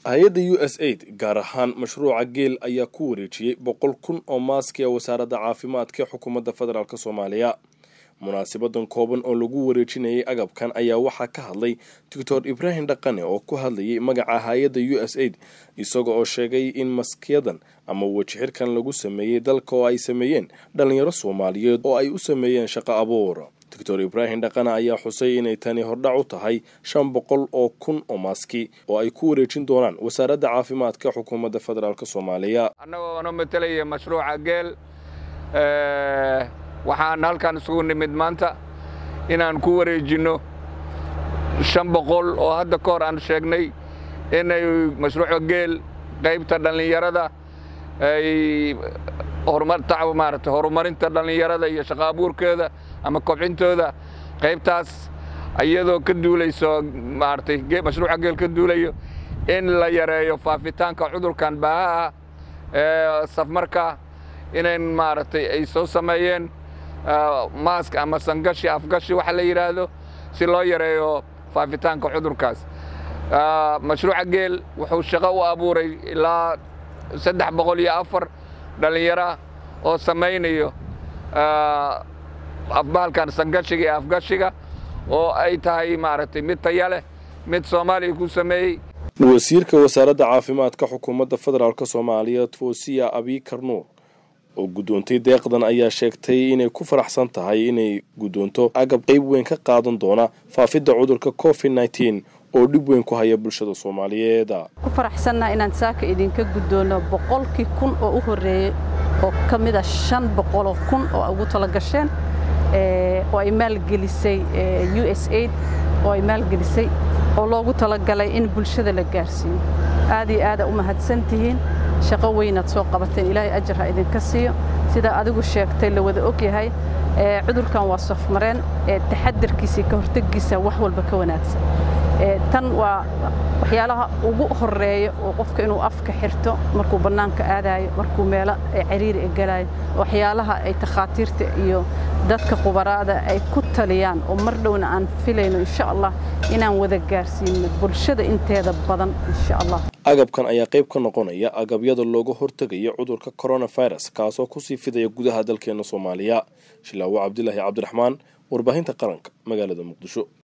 hay-adda u s aid gaar ahaan mashruuca geel ayaa ku wareejiyey boqol kun oo maaski a wasaaradda caafimaadka ee xukuumadda federaalk soomaaliya munaasibadan kooban oo lagu wareejinayay agabkan ayaa waxaa ka hadlay doctor ibraahim dhaqane oo ku hadlayay magaca hay-adda u s aid isaga oo sheegay in maskiyadan ama wejixirkan lagu sameeyey dalka oo ay sameeyeen dhalinyaro soomaaliyeed oo ay u sameeyeen shaqo abuur doctor ibraahim dhaqane ayaa xusay inay tani hordhac u tahay shan boqol oo kun oo maaski oo ay ku wareejin doonaan wasaaradda caafimaadka xukuumadda federaalk soomaaliya annagoo no matalaya mashruuca geel waxaan halkan isugu nimid maanta inaan ku wareejinno shan boqol oo hadda ka hor aan sheegnay inay mashruuca geel qaybta dhallinyarada ay maarata horumarinta dhallinyarada iyo shaqo abuurkeeda ama kobcintooda qaybtaas iyadoo ka duulayso maaratay mashruuca geel ka duulayo in la yareeyo faafitaanka cudurkan baahaha ee safmarka inayn maaragtay ay soo sameeyeen maask ama sangashi afgashi waxa la yidhaahdo si loo yareeyo faafitaanka cudurkaas mashruuca geel wuxuu shaqo u abuuray ilaa saddex boqol iyo afar dhallinyara oo samaynayo afbaalkan sangashiga iyo afgashiga oo ay tahay maaragtay mid taya leh mid soomaaliya ku sameeyey wasiirka wasaaradda caafimaadka xukuumadda federaalk soomaaliya foosiya abikar nuur oo guddoontay deeqdan ayaa sheegtay inay ku faraxsan tahay inay guddoonto agab qayb weyn ka qaadan doona faafidda cudurka covid nneteen oo dhib weyn ku haya bulshada soomaaliyeed ku faraxsannaha inaan saaka idinka guddoonno boqolkii kun oo u horreeyey oo ka mid a shan boqoloo kun oo ugu tala gasheen oo ay maalgelisay u s aid oo ay maalgelisay oo loogu talagalay in bulshada la gaarsiiyo aad iyo aada u mahadsan tihiin shaqo weynaad soo qabateen ilaahay ajar ha idinka siiyo sidaa adigu sheegtay la wada og yahay cudurkan waa safmareen taxadarkiisa ka hortegiisa wax walba ka wanaagsan tan waa waxyaalaha ugu horeeya oo qofka inuu afka xirto markuu bannaanka aadaayo markuu meelo cariiri e galaayo waxyaalaha ay takhaatiirta iyo dadka khubaraada ay ku taliyaan oo mar dhowna aan filayno insha allah inaan wada gaarsiino bulshada inteeda badan insha allah agabkan ayaa qayb ka noqonaya agabyada looga hortegaya cudurka coronavirus kaasoo kusii fidaya gudaha dalkeena soomaaliya shilaawo cabdilaahi cabdiraxmaan warbaahinta qaranka magaalada muqdisho